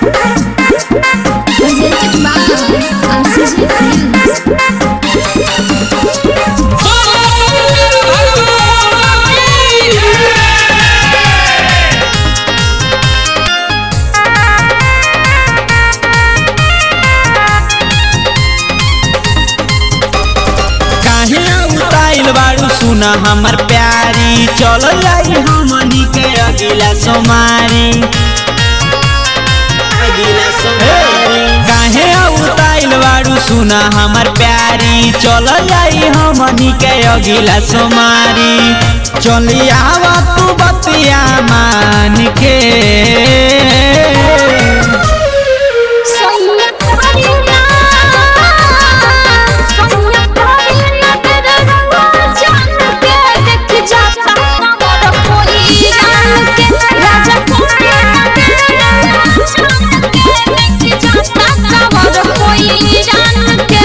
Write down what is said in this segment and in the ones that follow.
Presented by RCG Films. काहे उताइल बाड़ू सुना हमर प्यारी चल जाई हमनी के अगिला सोमारी अगिला सोमारी काहे उताइल बाड़ू सुना हमर प्यारी चल जाई हमनी के अगिला सोमारी चली आवा तू बतिया मान के सोनिया करीना सोनिया करीना तेरा रंग जान के देख जाता कमर कोई जान के राजा करीना तेरा रंग जान के देख जाता कमर कोई जान के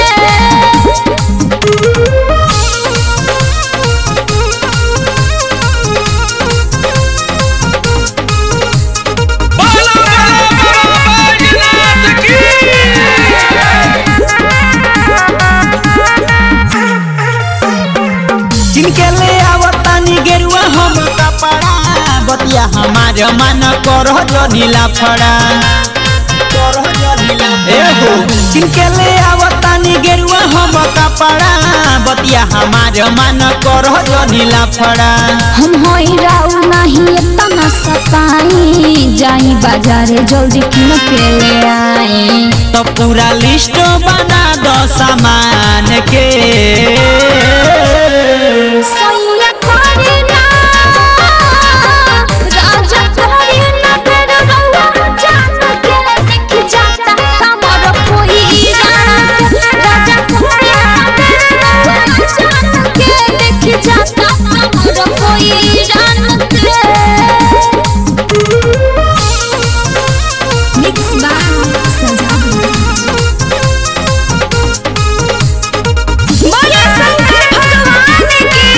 जिनके ले आवतानी गेरुआ हम कपड़ा बतिया हमार मन करह जो नीला फड़ा एहो जिनके ले आवतानी गेरुआ हम कपड़ा बतिया हमार मन करह जो नीला फड़ा हम होई राउ नहीं इतना सताई जाई बाजारे जल्दी किन के ले आई तो पूरा लिस्ट बना दो सामान के सोनिया करीना राजा करीना तेरा रंग जान के देख जाता कमर कोई जान के राजा करीना तेरा रंग जान के देख जाता कमर कोई जान के मिक्स बाय सजाद बोले शंकर भगवान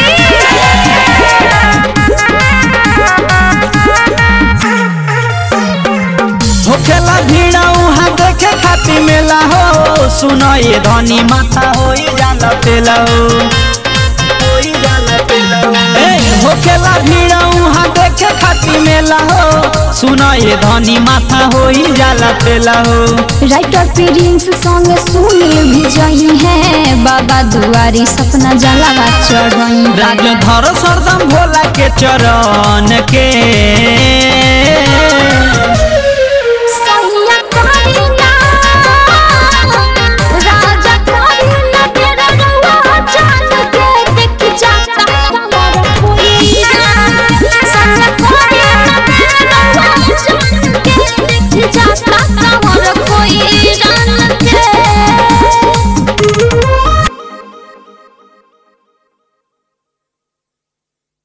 होखेला भीड़ उहाँ देखे खातिर मेला हो सुनो ये धनी माथा हो जाला पेला हो होई जाला पेला हो। ए, होखेला भीड़ उहाँ देखे खातिर मेला हो सुनो ये धनी माथा हो जाला पेला हो राइटर प्रिंस संग सुनील भी जही है बाबा दुआरी सपना जलावा चढ़ई राज धर सरदम भोला के चरण के